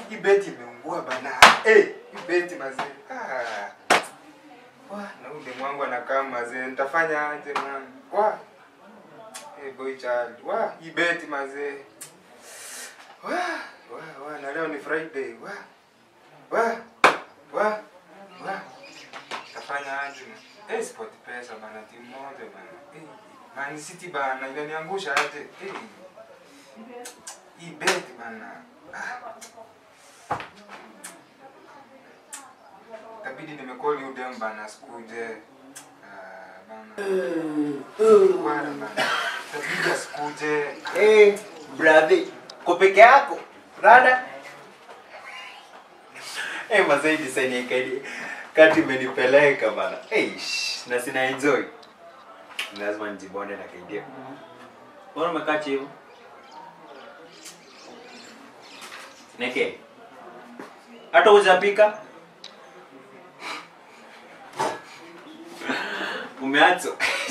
hii beti imeungua bana. Eh, hii beti mazee. Ah. Wa, na ule mwangu anakaa mazee. Nitafanya aje man? Wa. Eh, boy child. Wa, hii beti mazee. Wa, wa, wa, na leo ni Friday. Wa. Wa. Wa. Wa. Tafanya aje? Eh, sport pesa bana timu moja bana. Eh, Man City bana inaniangusha aje? Eh. Hii beti bana. Ah. Itabidi nimekoli udem bana sikuje. Ah, bana. Bwana bana. Itabidi asikuje. Eh, brother, ko peke yako? Rada? Eh, mazee design ya kadi kati imenipeleka bana. Eh, sh, na sina enjoy. Lazima nijibonde na kaidia. Mbona umekaa hivyo? Neke. Hata hujapika? Umeacha.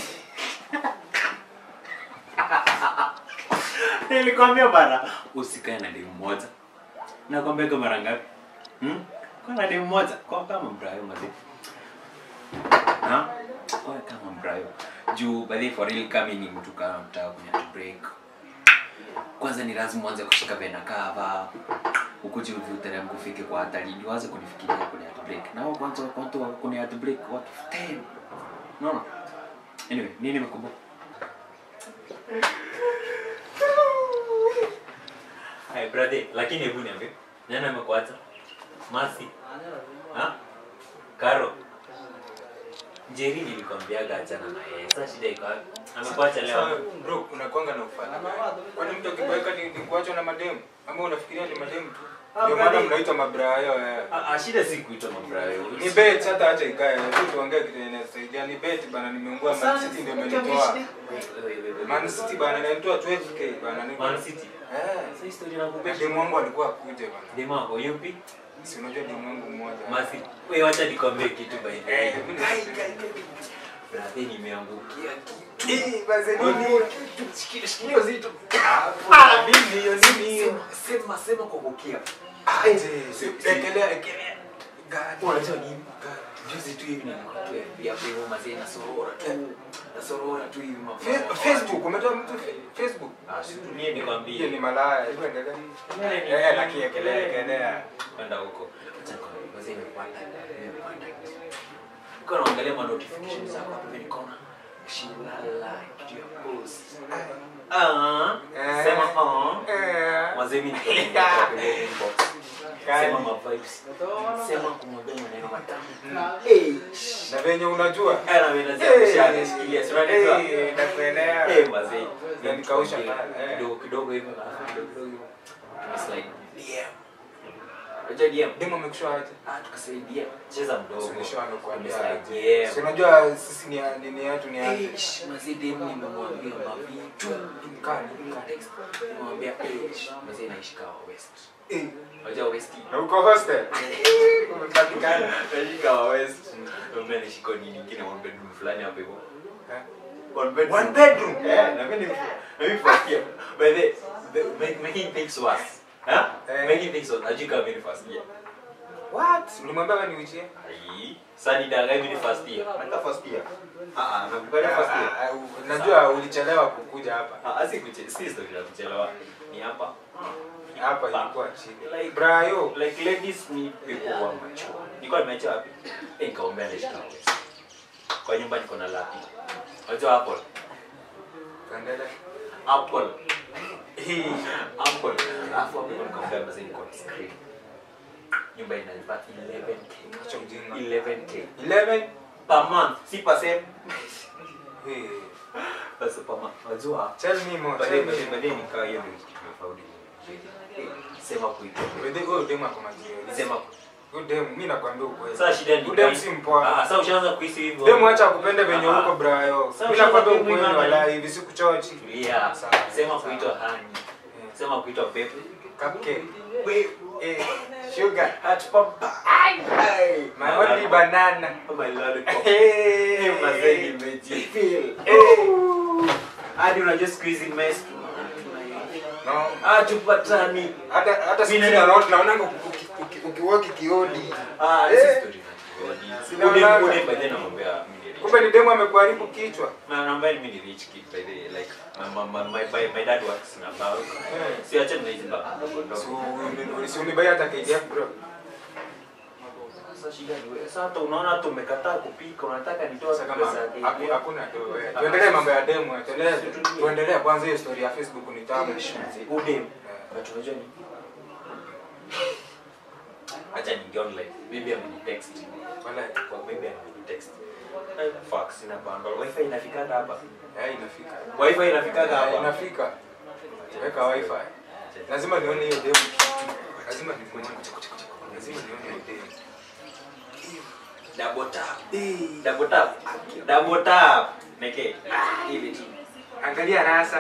Nilikwambia bana, usikae na demu moja. Nakwambia kwa mara ngapi? Hmm? Kwa na demu moja, kwa kama mbrayo mazi. Ha? Kwa kama mbrayo. Juu by the way, for real kama ni mtu kama mtaka kunya break. Kwanza ni lazima uanze kushika vena kava. Ukuje uteremke ufike kwa hatari, ndio uanze kunifikiria kwenye break. Na wao kwanza kwanza kwenye break what 10. No no. Anyway, nini nimekumbuka? Hai brother, lakini hebu niambie. Nani amekuacha? Masi. Ha? Karo. Jerry nilikwambiaga achana na yeye. Sasa shida iko wapi? Amekuacha Sawa, leo. bro, unakwanga na ufala. Kwani mtu akiboeka ni, ni kuachwa na mademu? Ama unafikiria ni mademu tu? Ah, Ndio maana brother. mnaitwa mabrayo eh. Ah, ah, shida si kuitwa mabrayo. Ni bet hata acha ikae. Tu tuongee kitu inasaidia. Ni bet bana nimeungua Man City ndio imenitoa. Man City bana inanitoa 12k bana. Ni Man City. Eh. Sasa historia nakupesha. Demu wangu alikuwa akuje bana. Dema wako yupi? Si unajua demu wangu mmoja. Masi. Wewe wacha nikwambie kitu by the way. Eh, mimi ni- Brother nimeangukia kitu. Eh, basi nini? Shikilia shikilia uzito. Ah, mimi hiyo nini? Sema sema sema kwa kukia. Aje. si- Ekelea ekelea. Gani? Unajua nini? Juzi tu hivi nilikuwa tu FB hapo hivyo mazee na sorora tu. Na sorora tu hivi mambo. Fe- Facebook, umetoa mtu fe- Facebook? Ah, si tulie Hiyo ni nikwambie. malaya. Hebu endelea. Kelele ni- Eh, lakini ekelea ekelea. Kwenda huko. Acha kwa mazee imepanda. Imepanda. Niko naangalia ma notifications zako hapo hivi nikaona shilala kitu ya post. Ah, Eh. sema ah. Eh. Mazee mimi niko nimetoka kwenye inbox. Gani? Sema ma vibes. Sema kumwambia maneno matamu. Eh. Na venye unajua. Ana mimi nazia kushikilia. Si unajua? Eh, nakuelewa. Eh, mazee. Na nikausha Kidogo, pale, eh. kidogo kidogo hivyo alafu kidogo kidogo hivyo. Tumeslide DM. Unajua DM? Demu amekushoa aje? Ah, tukasema DM. Cheza mdogo. Suluhisho amekuambia Tumeslide aje? DM. Si unajua sisi ni nini yetu ni aje? Eh, sh- mazee DM nimemwambia mavitu. Mkali. Text. Nimemwambia eh, sh- mazee naishi kawa West. Eh, Unajua West? na uko hostel? Umepatikana. Naishi kawa West. Mimi naishi kwa nini nyingine one bedroom fulani hapo hivyo. Eh? One bedroom. One bedroom? Yeah, na mimi na mimi first year. But the, the make, making things worse. Huh? Eh. Making things worse. Ajui kama mimi ni first year. What? Ulimwambia wewe ni uichie? Ai, sasa nidanganya mimi ni first year. Naka first year. Ah ah, nakupenda first year. Ah, ah, Najua ulichelewa kukuja hapa. Ah, asi kuche, si story ya kuchelewa. Ni hapa. Hapa ilikuwa chini. Like Brayo. like ladies need people who are mature. Nilikuwa nimeacha wapi? Eh, nikaombea naishi kama West. Kwa nyumba niko na lapi. Unajua Apple? Tuendelee. Apple. Hii Apple. Alafu hapo nilikuwa nikaombea mzee niko na screen. Nyumba inalipa 11k. Acha ujinga. 11k 11? per month, si per sem. Hey. Basi per month. Unajua? Tell me more. Baadaye Tell me baadaye more. baadaye nikaa hiyo ndio kitu tumefaudi. Sema kuitwa. Wede huyo demu ako majio. Sema Huyo demu mimi nakwambia ukweli. sasa shida ni Huyo demu si mpoa. Ah, sasa ushaanza kuhisi hivyo. Demu acha akupende venye Ah, uko brayo. Sasa Mimi ushaanza nakwambia demu ukweli imani. wala hivi sikuchochi. Tulia. Sawa, Sema sawa. kuitwa hani. Sema kuitwa pepe. Cupcake. Wewe Eh, sugar. Hat papa. Ai. Ai. My only banana. My lollipop. Hey, Eh, mazee nimejifeel. Eh. Hadi unajua siku hizi mess. No. Ah, tupatani. Hata hata Mimi sisi na- naona naonanga ukiwaki kiodi. Ah, Eh. hizi story na Sina Udem maana. udem by then namwambia mimi ni rich. Kumbe ni demu amekuharibu kichwa. Na naambia mimi ni rich kid by the like my my my, my, my, my dad works na bank. Eh. Si acha na hizi baba ndogo So, ndogo. uni- si unibai hata KDF bro. Sasa shida ni wewe. Sasa hata unaona tumekataa kupika, unataka nitoe Sasa kama pesa haku- yake. hakuna tu wewe. Tuendelee mambo ya demu, tuendelee tuendelee kwanza hiyo story ya Facebook ni tamu. Udem. But unajua ni acha ninge online. Maybe amenitext. Wala Kwa maybe amenitext. Eh, fuck sina bundle. Wifi inafikaga hapa. eh inafika. Wifi inafikaga Eh, hapa. Inafika. Weka wifi. Lazima nione hiyo demu. Lazima nione. Lazima nione hiyo demu. Double tap. Double tap. Double tap. Neke. Hivi tu. Angalia rasa.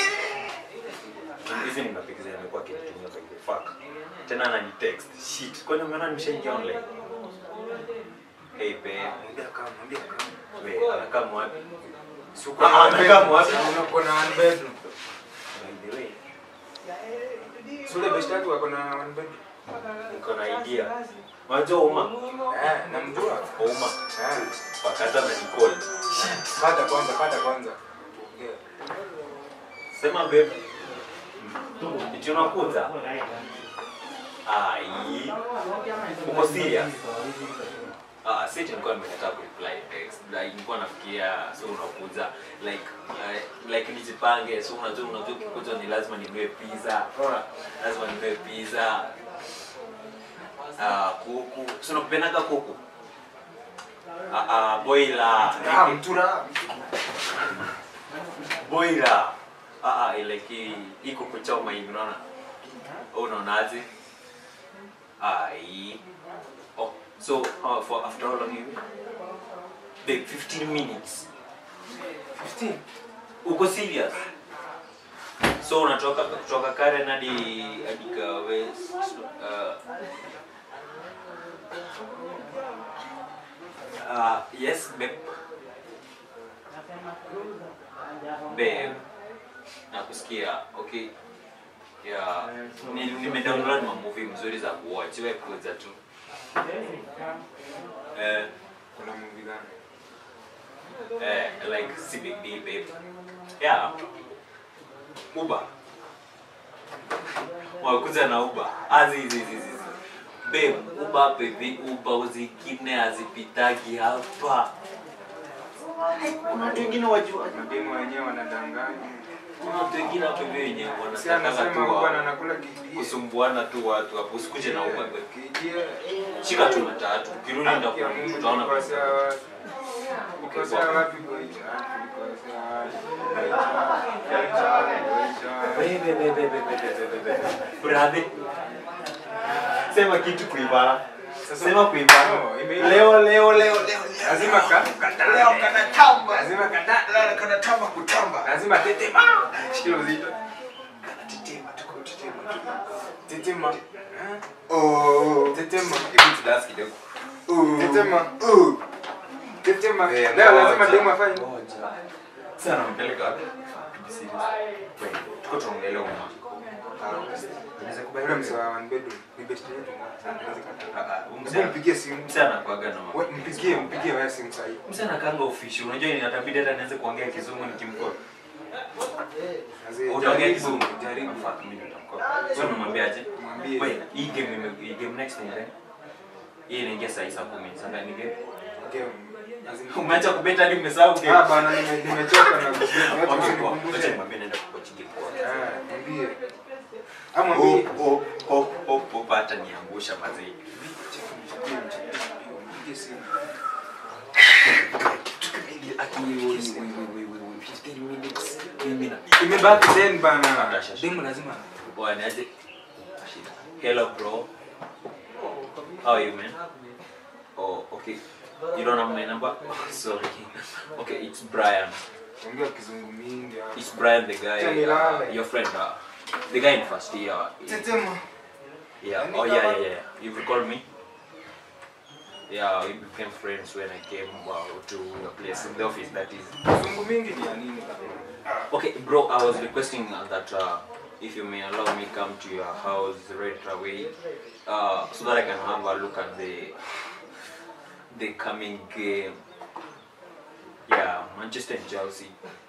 Hizi ni mapigo zimekuwa kinitumia by the fuck. Tena anani text. Shit. Kwani umeona nimeshaingia online? Hey babe. Mwambia kama, mwambia kama. Wewe anakaa mwapi? Si uko Ah, na ah, one nakaa bedroom. wapi? Si uko na one bedroom. By the way, Si ule best yako wako na one bedroom. niko na idea. Unajua Uma? Eh, namjua. Uma. Eh. Pakata na Nicole. Kata kwanza, kata kwanza. Tuongee. Sema babe. Iti unakuja? Ai. Uko serious? Ah, si eti nilikuwa nimekataa kureply text. Like nilikuwa nafikiria so unakuja like uh, like nijipange so unajua unajua ukikuja ni lazima ninunue pizza. Unaona? Lazima ninunue pizza. Ah, kuku. So unakupendaga kuku? Ah, ah, boila. Ah, mtura. boila ah ah ile ki iko kuchoma hivi unaona unaonaje ai oh so uh, for after how long hivi babe 15 minutes 15. uko serious so unatoka kutoka Karen hadi hadi Kawe uh, uh, yes babe babe nakusikia okay yeah ni nimedownload ma movie mzuri za kuwatch wewe kuja tu eh Kuna movie gani? eh like si big deal babe yeah uber wakuja na uber azi hizi hizi hizi babe uber baby uber zingine hazipitagi hapa kuna watu wengine wajua Mademu wenyewe wanadanganya. kuna watu wengine hapo hivi wenye Si wanataka tu anasema bwana wa- anakula KDF. kusumbuana tu watu hapo usikuje na uber babe KDF. shika tu matatu ukirudi Ya ndakuwa Mungu, utaona tulikosea wapi? Tulikosea wapi boy? Ah, tulikosea wapi? Bebe, bebe, bebe, bebe, bebe. Brother. Sema kitu kuibara. Sasa- Sema kuibara. No, imeisha. Leo leo leo leo. Lazima ka- katambe. Leo kanatamba. Lazima kata- la- kanatamba kutamba. Lazima tetema. Shikilia uzito. Tetema, tuko tetema. Tetema. Eh? Tetema. Tetema. Tetema. Eh, Leo lazima ngoja. demu afanye. Sasa nampeleka wapi? Wait, tuko tuongelea uma. Unaweza kubali Yule mzee wa one bedroom ni best yetu. Anaweza kataa. Ah, ah, huyu Hebu msee- mpigie simu. msee anakuwaga na mambo. We, Mpigie, mpigie wewe simu sasa hivi. Msee anakaanga ufishi. Unajua inatabidi hata nianze kuongea kizungu nikimkoa. Azee, Utaongea jaribu, kizungu. Jaribu. Fuck, mimi nitamkoa. So unamwambiaje? Mwambie. Wait, hii game nime hii game next ni gani? Hii inaingia saa hii saa 10. Sasa ni game. Okay. Lazima- Umeacha kubeta hadi umesahau game. Ah, bana nime- nimechoka na kubeti. Watu Okay, poa. wasinikumbushe. Wacha nimwambie naenda kukochi game kwa. Ah, mwambie. Ah, mwambie. Oh, oh, oh, oh, hata niangusha mazee. Mpigie simu. Imebaki then bana. Demu lazima. Bwanaje? Hello bro. How are you man? Oh, okay. You don't have my number? Sorry. Okay, it's Brian. Ongea kizungu mingi. ah. It's Brian the guy. Tell me Uh, lie. your friend. Uh, the guy in first year. Tetema. Yeah. Any Oh yeah, cover? yeah, yeah. You recall me? Yeah, we became friends when I came uh, to the place, the office that is. Kizungu mingi ni ya nini bana? Okay, bro, I was requesting uh, that uh, if you may allow me come to your house right away uh, so that I can have a look at the the coming game. Yeah, Manchester and Chelsea.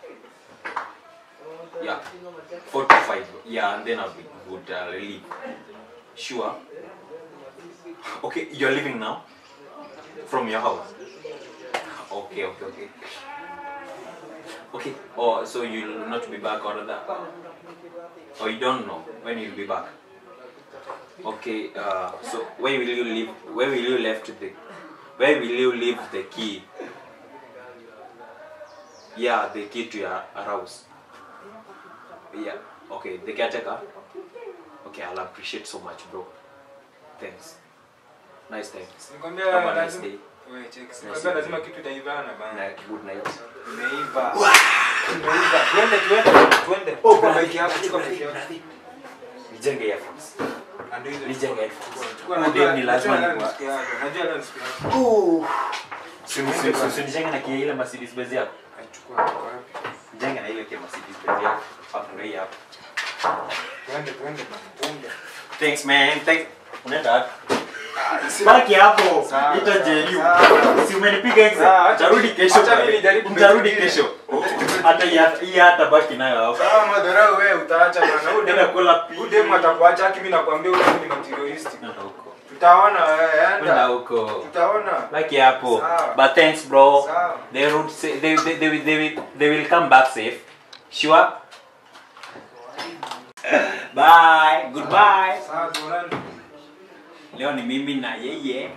Yeah, four to five. Yeah, and then I'll be good. I'll leave. Sure. Okay, you're leaving now from your house. Okay, okay, okay. Okay. Oh, so you'll not be back or that? Or you don't know when you'll be back? Okay. Uh, so where will you leave? Where will you left the? Where will you leave the key? Yeah, the key to your house. Yeah. Okay. The caretaker. Okay, I'll appreciate so much, bro. Thanks. Nice time. Nikwambia Have a nice lazima day. wewe check. Nice Nikwambia day. lazima kitu itaivana bana. Night. Good night. Imeiva. Imeiva. Twende twende twende. Chukua bike yako, chukua bike yako. Nijenge earphones. Na ndio hizo. Nijenge headphones. Chukua Huyu najua dem ni lazima najua leo nikuwa- ni siku yako. Najua leo ni siku yako. Usinijenge na kia ile Mercedes Benz yako. Chukua chukua wapi? Jenge na ile kia Mercedes Benz yako. Hapo ndio hii hapo. Twende twende bana. Twende. Thanks man. Thanks. Unaenda wapi? Baki hapo. Sawa, Ita sawa, JU. sawa. Si umenipiga exe. Sawa, acha Tarudi mimi- kesho. acha mimi bwana. nijaribu Mtarudi pengine. kesho. Hata hii hata- hii hata baki nayo hapo. Sawa madharau wewe utaacha bana. Huyu Nenda dem kula pi. huyu dem atakuacha haki mimi nakwambia huyu dem ni materialistic. Nenda huko. Tutaona wewe Nenda enda. huko. Tutaona. Baki hapo. Sawa. But thanks bro. Sawa. They would say they they they will, they will, they will come back safe. Sure. Bye. Goodbye. Sawa tuonane. Leo ni mimi na yeye.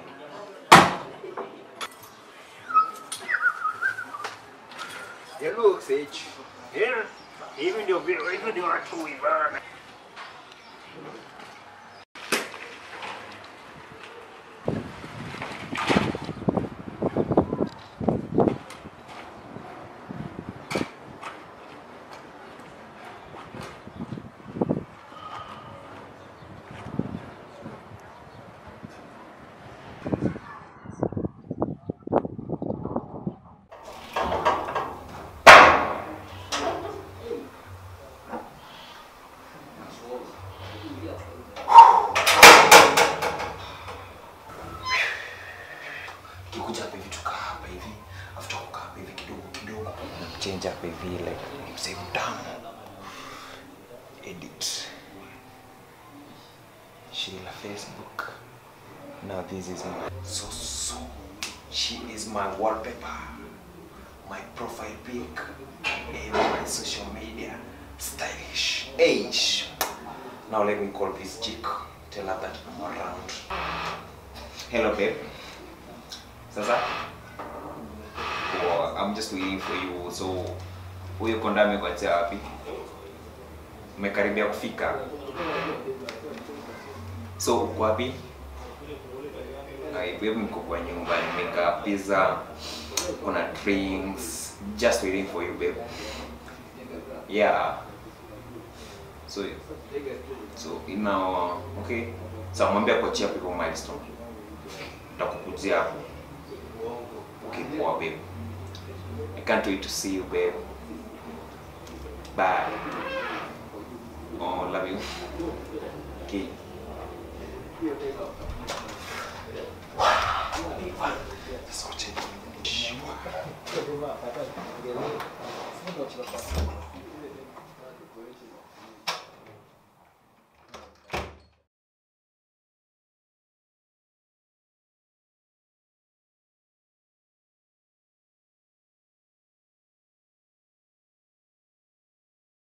Hello Sage. Yeah, hivi ndio vi- hivi ndio watu bana. Kikuja hapa hivi tukaa hapa hivi. After kukaa hapa hivi kidogo kidogo. Change hapa hivi like msee mtamu. Edit. Sheila Facebook. Now this is my so so. She is my wallpaper. My profile pic and my social media. Stylish. Age. Now let me call this chick. Tell her that I'm around. Hello babe. Sasa? Oh, I'm just waiting for you. So, huyo konda amekuachia wapi? Umekaribia kufika? So, uko wapi? Ai, babe niko kwa nyumba, nimeka pizza, kuna drinks, just waiting for you babe. Yeah. So, so ina okay. So, mwambie kuachia hapo hivyo milestone. Nitakukujia hapo. Okay, poa babe. I can't wait to see you, babe. Bye. Oh, love you. Okay. Sote. Shua.